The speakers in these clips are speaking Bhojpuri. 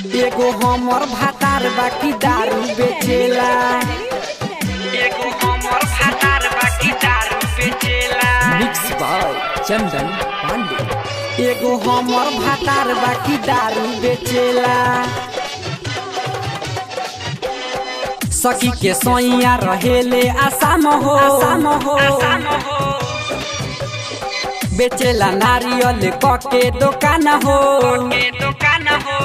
एगो हमर भातार बाकी दारू बेचेला एगो हमर भातार बाकी दारू बेचेला मिक्स बाय चंदन पांडे एगो हमर भातार बाकी दारू बेचेला सखी के सोइया रहेले आसाम हो आसाम हो बेचेला नारियल कके दुकान हो दुकान हो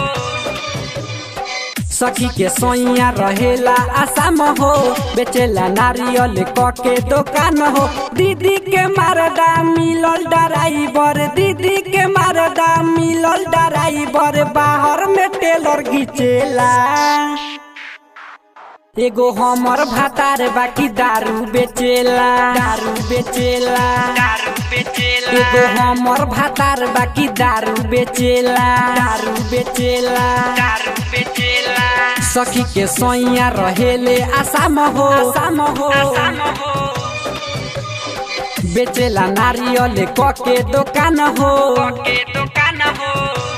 सखी के सोइया रहेला आसाम हो बेचेला नारियल कके दुकान हो दीदी के मारदा मिलल ड्राइवर दीदी के मारदा मिलल ड्राइवर बाहर में टेलर घिचेला एगो हमर भातार बाकी दारू बेचेला दारू बेचेला दारू बेचेला एगो हमर भातार बाकी दारू बेचेला दारू बेचेला दारू बेचेला सखी के सोइया रहेले आसाम हो आसाम हो बेचेला नारियल कके दुकान हो कके दुकान हो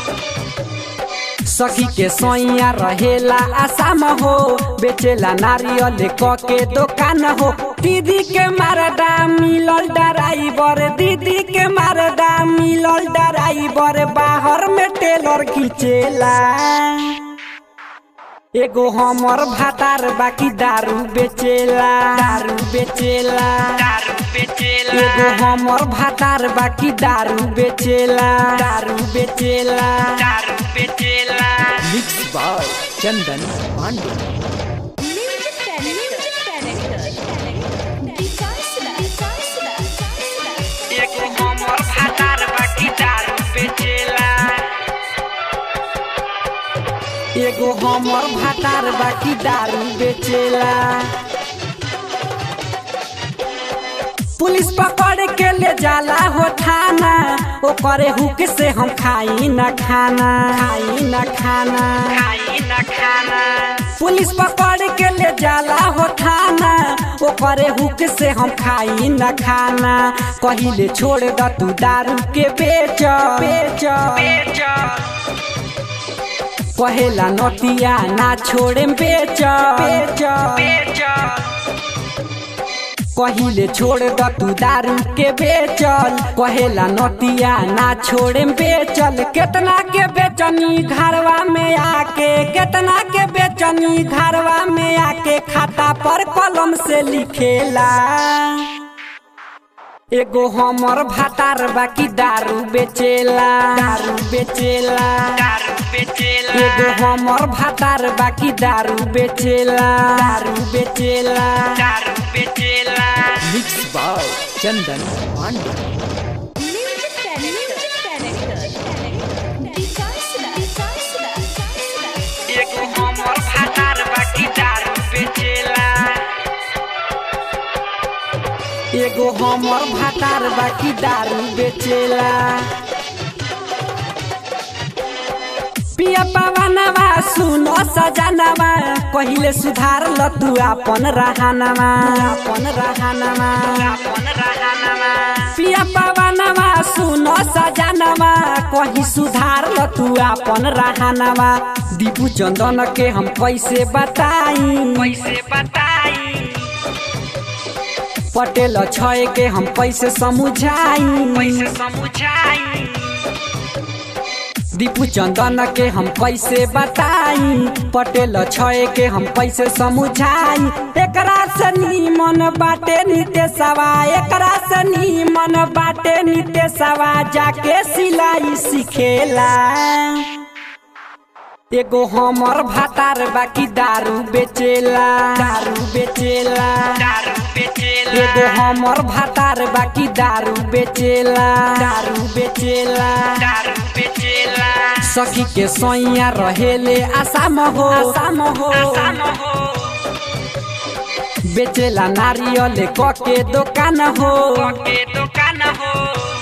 सखी के सोइया रहेला आसाम हो बेचेला नारियल कके दुकान हो दीदी के मारदा मिलल ड्राइवर दीदी के मारदा मिलल ड्राइवर बाहर में टेलर खिचेला एगो हमर भातार बाकी दारू बेचेला दारू बेचेला दारू बेचेला एगो हमर भातार बाकी दारू बेचेला दारू बेचेला दारू बेचेला mix by Chandan Pandey Music director. Disaster. Disaster. एगो हमर भातार बाकी दारू बेचेला एगो हमर भातार बाकी दारू बेचेला पुलिस पकड़ के ले जाला हो थाना ओकरे हुक से हम खाई न खाना खाई न खाना खाई न खाना पुलिस पकड़ के ले जाला हो थाना ओकरे हुक से हम खाई न खाना कहिले छोड़ द तू दारू के बेच बेच बेच कहेला नटिया ना छोड़े बेच बेच बेच कहिले छोड़ द तू दारू के बेचल कहेला नटिया ना छोड़े बेचल केतना के बेचनी घरवा में आके केतना के बेचनी घरवा में आके खाता पर कलम से लिखेला एगो हमर भातार बाकी दारू बेचेला दारू बेचेला दारू बेचेला एगो हमर भातार बाकी दारू बेचेला दारू बेचेला दारू बेचेला mix by Chandan Pandey Music director. Disaster. Disaster. एगो हमर भातार बाकी दारू बेचेला एगो हमर भातार बाकी दारू बेचेला पिया पवनवा सुनो सजनवा पहिले सुधार ल तू अपन रहनवा अपन रहनवा अपन रहनवा पिया पवनवा सुनो सजनवा कहीं सुधार ल तू अपन रहनवा दीपू चंदन के हम कैसे बताई कैसे बताई पटेल छय के हम कैसे समझाई कैसे समझाई दीपू चंदन के हम कैसे बताई पटेल छय के हम कैसे समझाई एकरा से नीमन बाटे नीते सवा एकरा से नीमन बाटे नीते सवा जाके सिलाई सिखेला एगो हमर भातार बाकी दारू बेचेला दारू बेचेला दारू बेचेला एगो हमर भातार बाकी दारू बेचेला दारू बेचेला दारू बेचेला सखी के सोइया रहेले आसाम हो आसाम हो आसाम हो बेचेला नारियल कके दुकान हो कके दुकान हो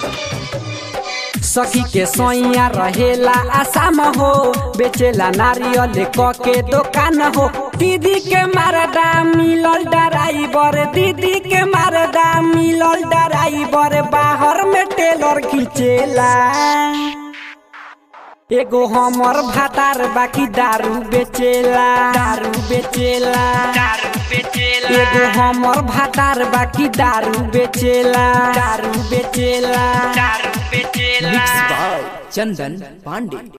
सखी के सोइया रहेला आसाम हो बेचेला नारियल कके दुकान हो दीदी के मारदा मिलल ड्राइवर दीदी के मारदा मिलल ड्राइवर बाहर में टेलर खींचेला एगो हमर भातार बाकी दारू बेचेला दारू बेचेला दारू बेचेला एगो हमर भातार बाकी दारू बेचेला दारू बेचेला दारू बेचेला मिक्स बाय चंदन पांडे